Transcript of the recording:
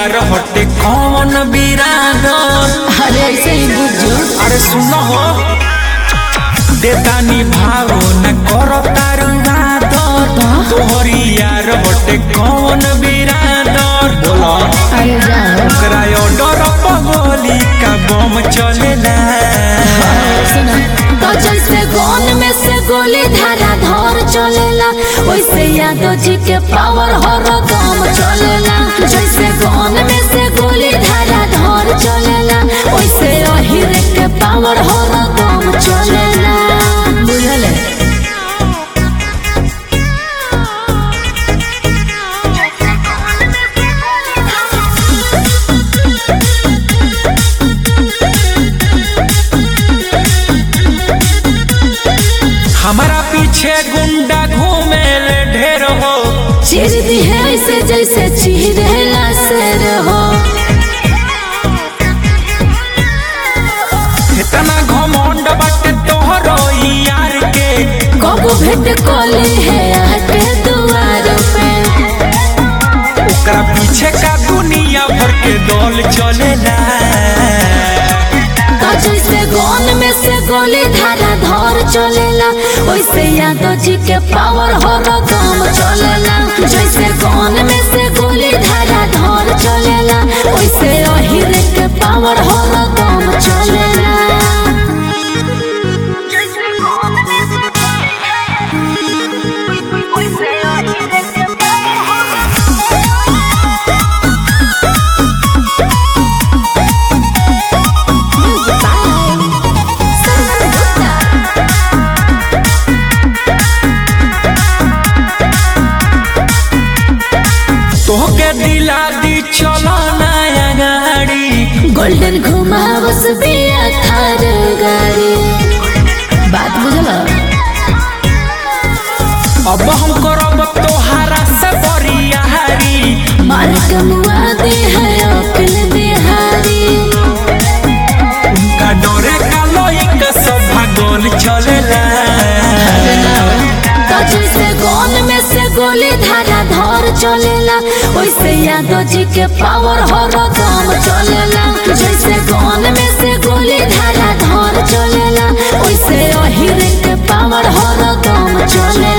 यार हटे कौन बिरादर अरे ऐसे ही बुझो अरे सुनो हो देतानी भाव न करो तारू आदर तोहरी यार हटे कौन बिरादर बोलो अरे जाओ ओकरा ऑर्डर पगोली का बम चलेला सुना तो जैसे गोन में से गोली धारा धर चलेला वैसे यादव जी के पावर हर दम चलेला जैसे गोन में से गोली धारा धर चलेला वैसे अहिर के पावर हर दम चलेला बुझले हमारा पीछे गुंडा घूमे ले ढेर हो चीर दी है ऐसे जैसे चीरेला शेर हो इतना घमंड बाटे तोहरो यार के कबो भेंट कोली है आके दुआर पे ओकरा पीछे का दुनिया भर के दौल चलेला तो जैसे गोन में से गोली धारा धर चलेला वैसे यादव जी के पावर हर दम चलेला जैसे गोन में से गोली धारा धर चलेला वैसे अहिर के पावर हर दम चलेला तोहके दिला दी चलो नया गाड़ी गोल्डन घुमावस बिया थार गाड़ी बात बुझल अब हम करब तोहारा से बरियारी मार कमुआ दे है अकिल बिहारी उनका डरे का लोई का सब भागोल चलेला तो जैसे गोन में से गोली धारा धर चलेला वैसे यादव जी के पावर हर दम चलेला जैसे गोन में से गोली धारा धर चलेला वैसे अहिर के पावर हर दम चलेला